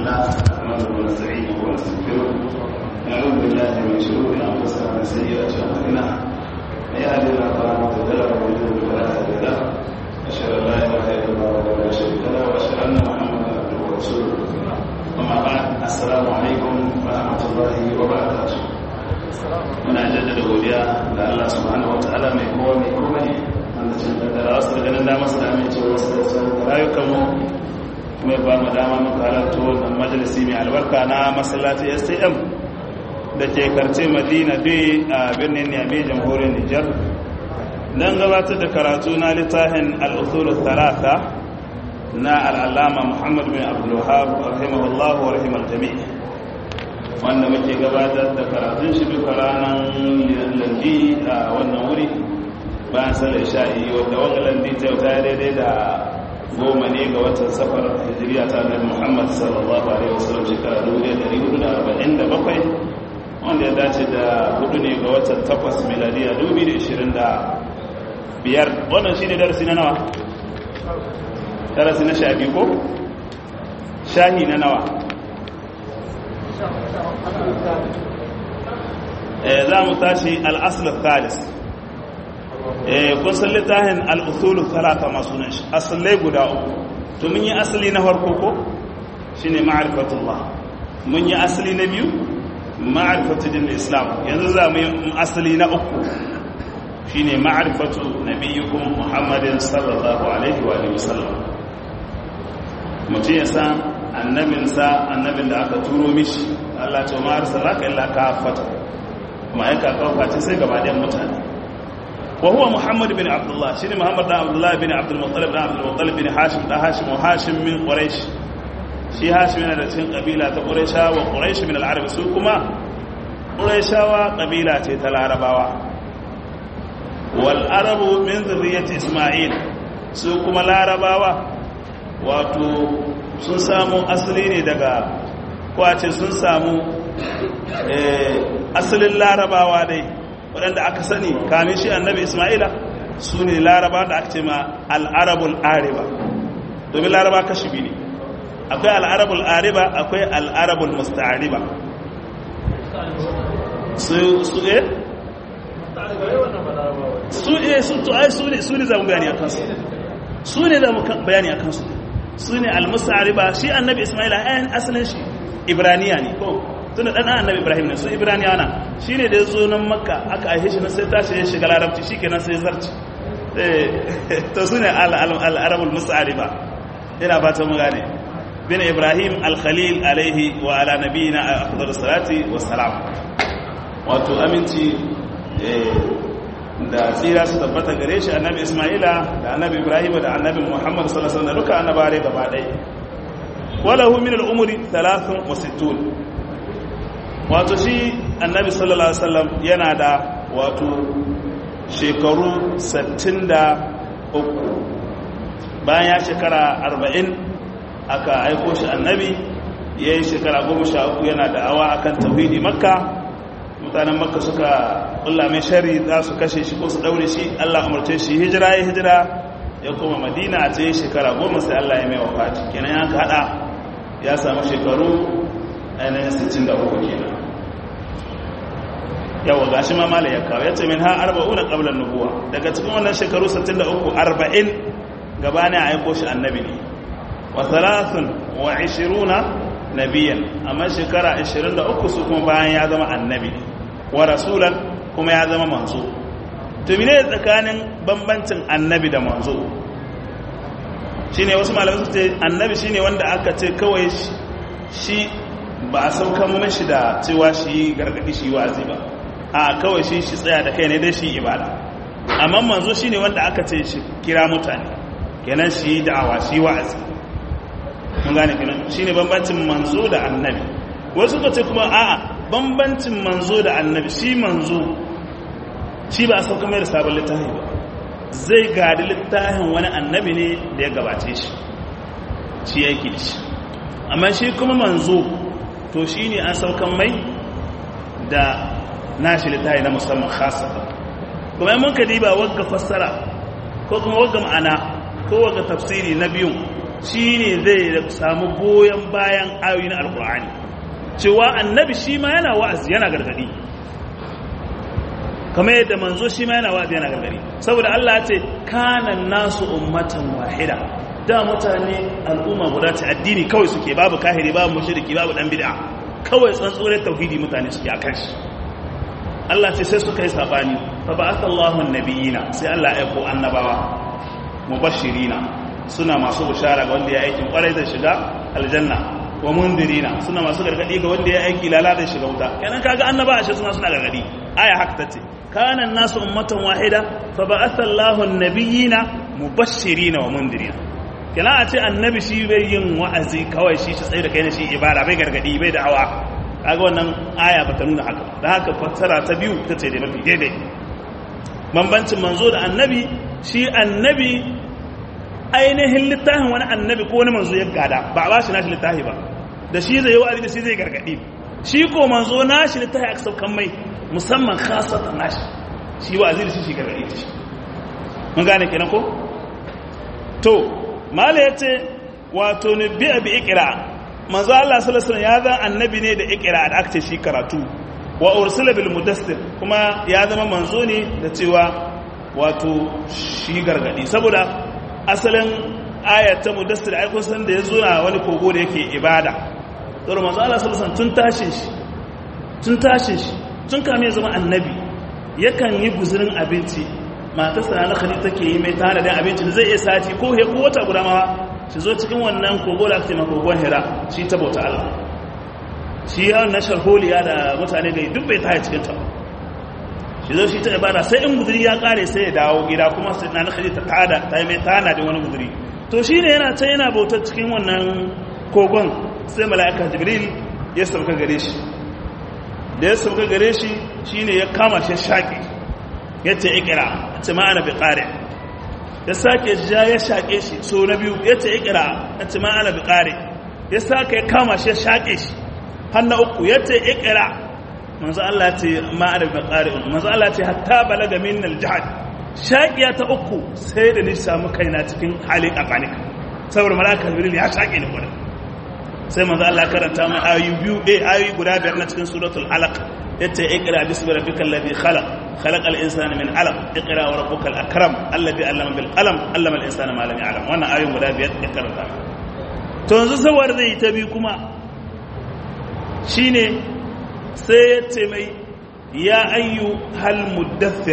لله نحمده ونستعينه ونستغفره نعوذ بالله من شرور انفسنا ومن سيئات اعمالنا من يهد الله فلا مضل له ومن يضلل فلا هادي له اشهد ان لا اله الا الله وحده لا شريك له واشهد ان محمدا عبده ورسوله اما بعد السلام عليكم ورحمه الله وبركاته muna jaddada godiya da Allah subhanahu wataala mai kowa mai komai wanda cin da wasu da ganin damar su da amincewa wasu da sauran rayukanmu kuma ba mu dama muka halarta wannan majalisi mai albarka na masallaci stm da ke karce madina dai a birnin niamey jamhuriyar nijar don gabatar da karatu na littafin al'usulu talata na al'alama muhammad bin abdullahab rahimahullahu wa rahimar jami'i wanda muke gabatar da karatun shi duka ranar landi a wannan wuri bayan salar sha'i wadda wanga landi ta ta daidai da goma ne ga watan safar hijiriya ta annabi Muhammad sallallahu alaihi wasallam shekara 1447 wanda ya dace da hudu ne ga watan takwas miladiya 2025 wannan shine darasi na nawa darasi na sha biyu ko shahi na nawa za mu tashi al-asl thalis kun san littafin al'usulu talata masu nan shi asalai guda uku to mun yi asali na farko ko shi ne ma'arifatullah mun yi asali na biyu ma'arifatun islam yanzu za mu yi asali na uku shi ne ma'arifatu na biyukun muhammadin sallallahu alaihi wa sallam mutum ya san annabinsa annabin da aka turo mishi Allah ce ma'ar salaka illa ka fata ma'aika kawace sai gaba ɗayan mutane وهو محمد بن عبد الله شنو محمد بن عبد الله بن عبد المطلب بن عبد المطلب بن هاشم بن هاشم وهاشم من قريش شي هاشم yana da cikin kabila ta quraisha wa quraish min al-arab su kuma quraishawa kabila ce ta larabawa wal arabu min zurriyyati isma'il su kuma larabawa wato sun samu asali ne daga kwace sun samu asalin larabawa dai waɗanda aka sani kamin shi annabi ismaila su ne laraba da aka ce ma al'arabul ariba domin laraba kashi biyu ne akwai al'arabul ariba akwai al'arabul musta'ariba su su e? su e su to ai su ne su ne za mu bayani a kansu su ne za mu bayani a kansu su ne al-musta'ariba shi annabi ismaila ayan asalin shi ibraniya ne ko tunda dan annabi ibrahim ne su ibraniya na shine da yazo nan makka aka aihe shi sai tashi ya shiga larabci shikenan sai zarci to sune al-arabul mus'ariba ina ba ta mu gane bin ibrahim al-khalil alaihi wa ala nabiyina afdalus salati wassalam wato aminci da tsira su tabbata gare shi annabi isma'ila da annabi ibrahim da annabi muhammad sallallahu alaihi wasallam duka annabare gaba ɗaya walahu min al-umri 63 wato shi annabi sallallahu alaihi wasallam yana da wato shekaru 63 bayan ya shekara 40 aka aiko shi annabi ya yi shekara 13 yana da awa akan tauhidi makka mutanen makka suka kulla mai shari za su kashe shi ko su daure shi allah umarce shi hijira ya hijira ya koma madina a tsaye shekara 10 sai allah ya mai wafati kenan ya hada ya samu shekaru ainihin 63 kenan yawa ga shi mamala ya kawo ya ce min ha arba'una qablan nubuwa daga cikin wannan shekaru 63 40 gabani a aiko shi annabi ne wa thalathun wa 20 nabiyan amma shekara 23 su kuma bayan ya zama annabi wa rasulan kuma ya zama manzo to mene tsakanin bambancin annabi da manzo shine wasu malamai su ce annabi shine wanda aka ce kawai shi ba a saukan mashi da cewa shi gargadi shi wazi ba a kawai shi shi tsaya da kai ne dai shi ibada amma manzo shine wanda aka ce shi kira mutane kenan shi da'awa shi wa'azi mun gane kenan shine bambancin manzo da annabi wasu ka ce kuma a'a bambancin manzo da annabi shi manzo shi ba a sauka mai da sabon littafi ba zai gadi littafin wani annabi ne da ya gabace shi shi yake da shi amma shi kuma manzo to shi ne an saukan mai da nashi littafi na musamman khasa kuma mun ka diba wagga fassara ko kuma wagga ma'ana ko wagga tafsiri na biyun shine zai samu goyon bayan ayoyin alqur'ani cewa annabi shi ma yana wa'azi yana gargadi kamar yadda manzo shi ma yana wa'azi yana gargadi saboda Allah ya ce kana nasu ummatan wahida da mutane al'umma guda ta addini kawai suke babu kahiri babu mushriki babu dan bid'a kawai tsantsurar tauhidi mutane suke akan shi Allah ce sai suka yi sabani fa ba'atha Allahu an-nabiyina sai Allah ya aiko annabawa mubashirina suna masu bushara ga wanda ya aikin kwarai zai shiga aljanna wa mundirina suna masu gargadi ga wanda ya aiki lala zai shiga wuta kenan kaga annaba ashe suna suna gargadi aya haka tace kana nasu ummatan wahida fa ba'atha Allahu an-nabiyina mubashirina wa mundirina kenan a ce annabi shi bai yin wa'azi kawai shi shi tsaye da kai ne shi ibada bai gargadi bai da hawa kaga wannan aya bata nuna haka da haka fassara ta biyu ta ce da mafi daidai bambancin manzo da annabi shi annabi ainihin littafin wani annabi ko wani manzo ya gada ba a ba shi nashi littafi ba da shi zai yi wa'azi da shi zai gargadi shi ko manzo nashi littafi aka saukan mai musamman khasatan nashi shi wa'azi da shi shi gargadi da shi mun gane kenan ko to mala yace wato ne bi bi ikra manzo Allah sallallahu alaihi ya zan annabi ne da ikra da aka ce shi karatu wa ursila bil mudassir kuma ya zama manzo ne da cewa wato shi gargadi saboda asalin ayat ta mudassir ai kun san da yazo na wani kogo da yake ibada saboda manzo Allah sallallahu alaihi tun tashin shi tun tashin shi tun kame ya zama annabi yakan yi guzurin abinci matarsa na khali take yi mai tana da abinci da zai iya sati ko he ko wata guda ma shi zo cikin wannan kogo da ake makogon hira shi ta bauta Allah shi ya wannan sharholiya da mutane da duk bai taya cikin ta shi zo shi ta ibada sai in guduri ya kare sai ya dawo gida kuma sai na khali ta tada ta yi mai tana da wani guduri to shi ne yana ta yana bautar cikin wannan kogon sai mala'ika jibril ya sauka gare shi da ya sauka gare shi shine ya kama shi shaƙi ya ce ikira ya ce ma'ana bi ƙare ya sake ja ya shaƙe shi so na biyu ya ce ikira ya ce ma'ana bi ƙare ya sake ya kama shi ya shaƙe shi har na uku ya ce ikira manzo Allah ce ma'ana bi ƙare manzo Allah ce hatta balaga min al-jihad shaƙiya ta uku sai da ni samu kaina cikin halin akanik saboda malaka jibril ya shaƙe ni gurin sai manzo Allah karanta mai ayoyi biyu eh ayoyi guda biyar na cikin suratul alaq yace iqra bismi rabbikal ladhi khalaq khalaqal insana min alaq iqra wa rabbukal akram alladhi allama bil qalam allama al insana ma lam ya'lam wannan ayoyin guda biyar ya karanta to yanzu saboda zai ta bi kuma shine sai ya ce mai ya ayyu hal muddathir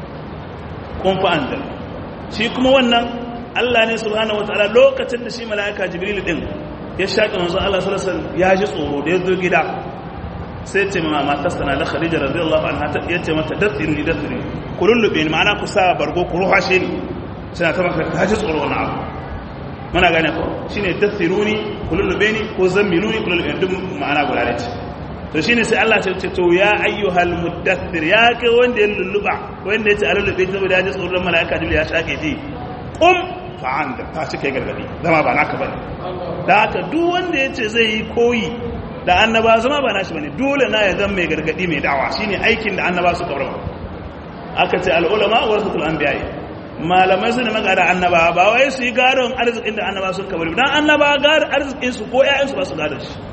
kun fa anzal shi kuma wannan Allah ne subhanahu wataala lokacin da shi mala'ika jibril din ya shaƙi manzo Allah sallallahu alaihi ya ji tsoro da ya zo gida sai ce ma matarsa na da Khadija radiyallahu anha ta yace mata datsiri ni datsiri ku lullube ni ma'ana ku sa bargo ku ruhashe ni sai ta maka ta ji tsoro na abu muna gane ko shine datsiruni ku lullube ni ko zammiluni ku lullube duk ma'ana guda ne to shine sai Allah ya ce to ya ayyuhal muddathir ya kai wanda ya lulluba wanda ya ce a lullube saboda ya ji tsoron mala'ika jibril ya shaƙe ji qum fa'anda ta cika gargadi zama ba naka bane da haka duk wanda ya ce zai yi koyi da annaba zama ba nashi bane dole na ya zama mai gargadi mai dawa shine aikin da annaba su kabarwa aka ce al'ulama warasatul anbiya malamai su ne magada annaba ba wai su yi gadon arzikin da annaba sun kabari dan annaba gadon arzikin su ko ƴaƴan su ba su gadon shi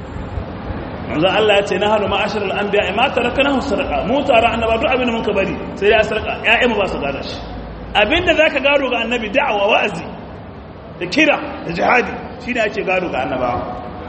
manzo Allah ya ce na hanu ma'asharul anbiya ma tarakanahu sadaqa mu tara annaba duk abin da mun kabari sai ya sarka ƴaƴan mu ba su gadon shi abinda zaka gado ga annabi da'awa wa'azi da kira da jihadi shi ne ake gado ga annabawa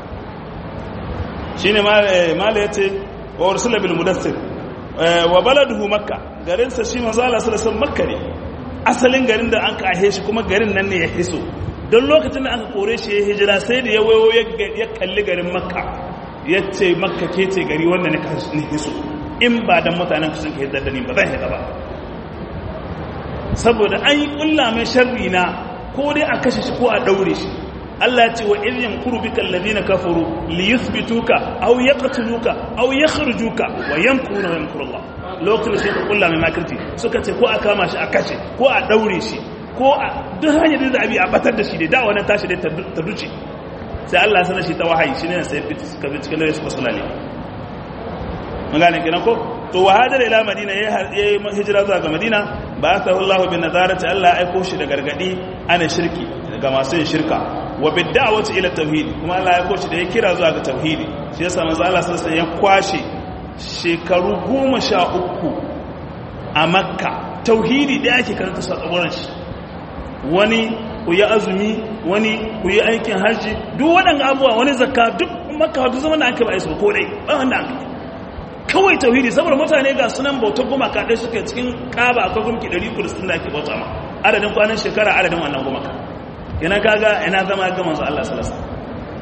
shi ne mala ya ce wa ursula bil mudassir wa baladuhu makka garinsa shi manzo Allah sallallahu alaihi makka ne asalin garin da an kahe shi kuma garin nan ne ya hiso don lokacin da aka kore shi ya hijira sai da ya wayo ya kalli garin makka ya ce makka ke ce gari wanda ne hiso in ba dan mutanen sun kai da ni ba zan hita ba saboda an yi kulla mai sharri na ko dai a kashe shi ko a daure shi Allah ya ce wa in yamkuru bika alladhina kafaru li yuthbituka aw yaqtuluka aw yakhrujuka wa yamkuruna wa yamkuru Allah lokacin sai ka kulla mai makirci suka ce ko a kama shi a kashe ko a daure shi ko a duk hanyar da abi a batar da shi dai da wannan tashi dai ta duce sai Allah sanar shi ta wahayi shine sai ka bi cikin dare su basulale mun gane kenan ko to wa hadara ila madina yayi hijira zuwa ga madina ba ta Allah bin nazarati Allah aiko shi da gargadi ana shirki ga masu yin shirka wa bid'awati ila tauhid kuma Allah ya koci da ya kira zuwa ga tauhidi shi yasa manzo Allah sallallahu ya kwashe shekaru goma sha uku a makka tauhidi da ake karanta sa tsagoran shi wani ku yi azumi wani ku yi aikin hajji duk waɗanda abubuwa wani zakka duk makka duk zaman da aka ba su ko dai ba wanda aka kawai tauhidi saboda mutane ga sunan bautar gumaka ɗaya suke cikin ƙaba akwai gumki 360 da ake bauta ma adadin kwanan shekara adadin wannan gumaka yana kaga ina zama ga manzo Allah sallallahu alaihi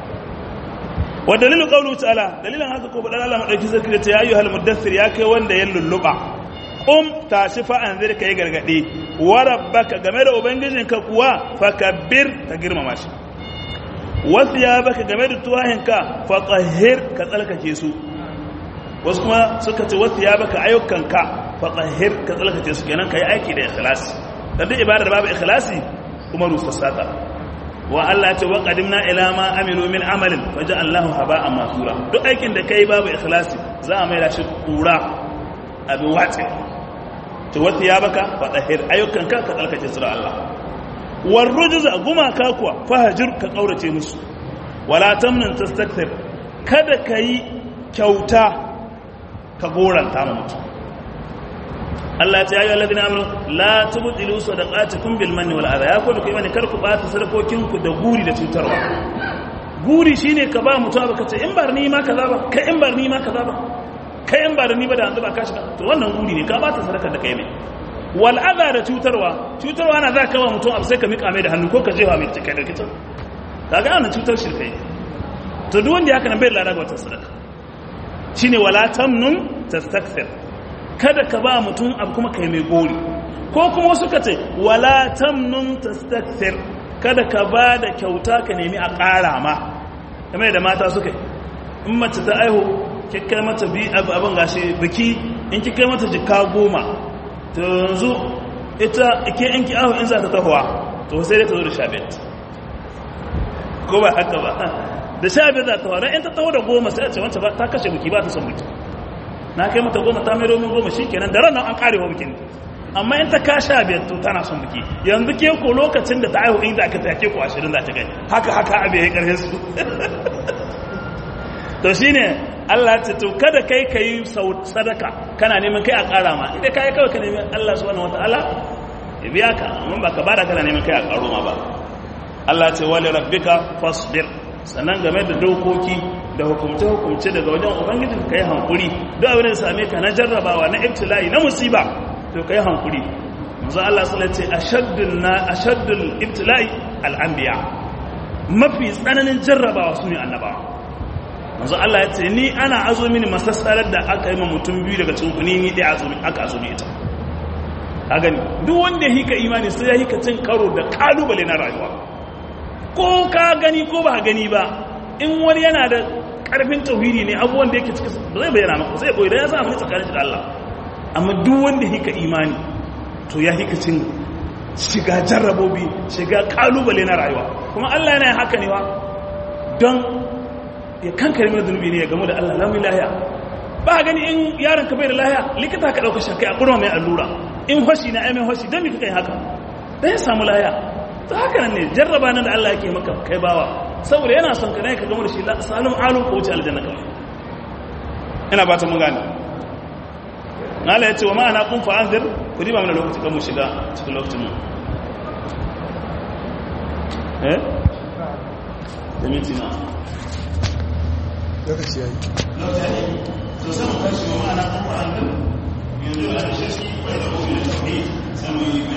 wa dalilu qawlu ta'ala dalilan haka ko badan Allah madauki sarki da ya ayyuhal mudaththir ya kai wanda ya lulluba qum tashi fa anzir kai gargade wa rabbaka game da ubangijinka kuwa fakabbir ka girmama shi wa thiyabaka game da tuwahinka fa tahhir ka tsalkake su wasu kuma suka ce wa thiyabaka ayyukanka fa tahhir ka tsalkake su kenan kai aiki da ikhlasi dan duk ibada da babu ikhlasi kuma rusassata wa Allah ce wa qadimna ila ma amilu min amalin faja'alnahu haba'an mansura duk aikin da kai babu ikhlasi za a mai da shi kura abin wace to wata ya baka fadahir ayyukan ka ka tsalkace su da Allah war rujza gumaka kuwa fahajir ka kaurace musu wala tamnun tastakthir kada kai kyauta ka goranta ma mutum Allah ta yi alladina amanu la tubtilu sadaqatukum bil manni wal adha ya ku da kai kar ku bata sadakokin ku da guri da cutarwa guri shine ka ba mutum abu kace in bar ni ma kaza ba kai in bar ni ma kaza ba kai in bar ni ba da yanzu ba ka shiga to wannan guri ne ka bata sadaka da kai ne wal adha da cutarwa cutarwa na za ka ba mutum abu sai ka mika mai da hannu ko ka jefa mai kai da kitan kaga wannan cutar shirkai to duk wanda ya kana bai lada ga wata sadaka shine wala tamnun tastakthir kada ka ba mutum abu kuma kai mai gori ko kuma suka ce wala tamnun tastakthir kada ka ba da kyauta ka nemi a ƙara ma kamar da mata suka in mace ta aihu kai mata bi abin gashi biki in kai mata jika goma to yanzu ita ike in ki aihu in za ta tahowa to sai dai ta zo da shabet ko ba haka ba da shabet za ta tahowa don in ta taho da goma sai a ce wancan ta kashe biki ba ta son biki na kai mata goma ta mai domin goma shi kenan da ranar an karewa bikin amma in ta kasha biyar to tana son biki yanzu ke ko lokacin da ta aihu inda aka take ko ashirin za ta gani haka haka abin ya karfe su to shi ne allah ce to kada kai ka yi sadaka kana neman kai a kara ma idan ka yi kawai ka neman allah subhanahu wa ta'ala ya biya ka amma ba ka bada kana neman kai a karo ma ba allah ce wali rabbika fasbir sannan game da dokoki da hukumce-hukumce daga wajen ubangijin ka yi hankuri duk abin da same ka na jarrabawa na ibtila'i na musiba to ka yi hankuri manzo Allah sallallahu alaihi wasallam na ashaddul ibtila'i al-anbiya mafi tsananin jarrabawa sune annabawa manzo Allah ya ce ni ana azo mini masassarar da aka yi ma mutum biyu daga cikin ku ni ni dai azo aka azo ita ka gani duk wanda ya hika imani sai ya hika cin karo da kalubale na rayuwa ko ka gani ko ba gani ba in wani yana da karfin tauhidi ne abubuwan da yake cikin ba zai bayyana maka zai koyi da ya sa mu tsakanin shi da Allah amma duk wanda hika imani to ya hika cin shiga jarrabobi shiga kalubale na rayuwa kuma Allah yana haka ne wa don ya kankare mana zunubi ne ya gamu da Allah lamun lahiya ba gani in yaron ka bai da lahiya likita ka dauka shakai a kurma mai allura in hoshi na aimin hoshi don me kika yi haka dan ya samu lahiya ta haka nan ne jarraba nan da Allah yake maka kai bawa saboda yana son ka ne ka gama da shi salim alu ko wuce aljanna kawai ina ba ta mun gane nala ya ce wa ma'ana kun fa'anzir ku riba mana lokaci kan mu shiga cikin lokacin mu eh da minti na lokaci yayi to sai mu kashi wa ma'ana kun fa'anzir yanzu da shi bai da gobe da tafi sai mu yi